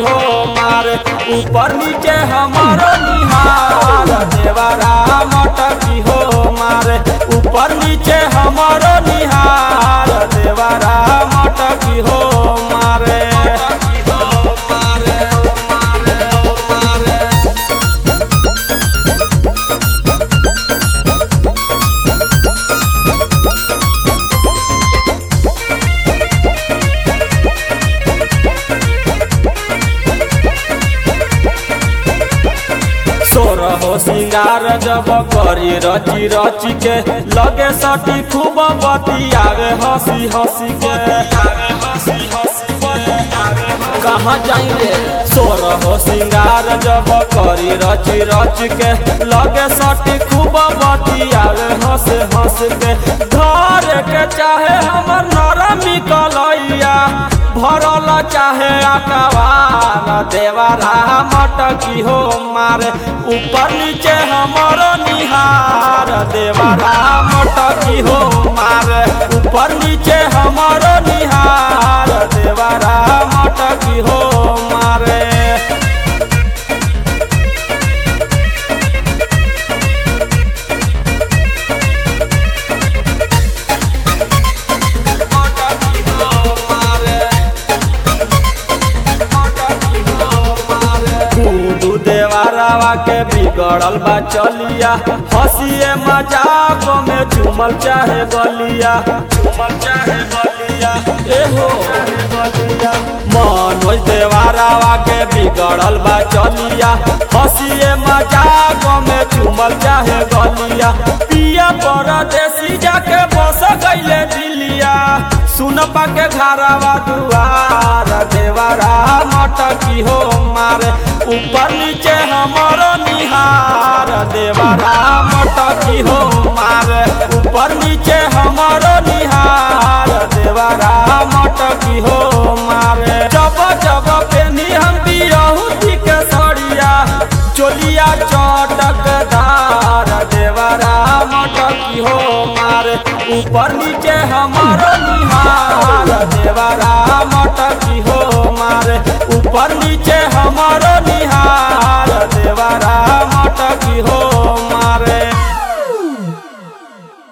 हो मारे ऊपर नीचे हमारो निहार देवरा मटकी हो मारे ऊपर नीचे हमारो निहार देवरा मटकी हो मारे सोरहो सिंगार जब करी रची रची के लगे सटी खूब बतियावे हंसी हंसी के कहाँ जाएंगे सोरहो सिंगार जब करी रची रच के लगे सटी खूब बतियावे हंस हंस के घर के चाहे हमर नरमी कलैया भरल चाहे अकबार देवरा मटकी हो मारे ऊपर नीचे हमरो निहार देवरा मटकी हो मारे ऊपर नीचे हमरो निहार देवरा मटकी हो मारे गुडू देवारावा के बिगड़ल बा चलिया हंसिए मजाक में झूमल चाहे गलिया झूमल चाहे गलिया एहो मनोज देवारावा के बिगड़ल बा चलिया हंसिए मजाक में झूमल चाहे गलिया पिया परदेसी जाके बस गईले दिलिया सुन पाके घरवा दुआर देवरा मटकी हो मारे ऊपर नीचे हमरो निहार देवरा मटकी हो मारे ऊपर नीचे हमरो निहार देवरा मटकी हो मारे जब जब पेनी हम बियहुती के सड़िया चोलिया चटकदार देवरा मटकी हो मारे ऊपर नीचे हमारो निहार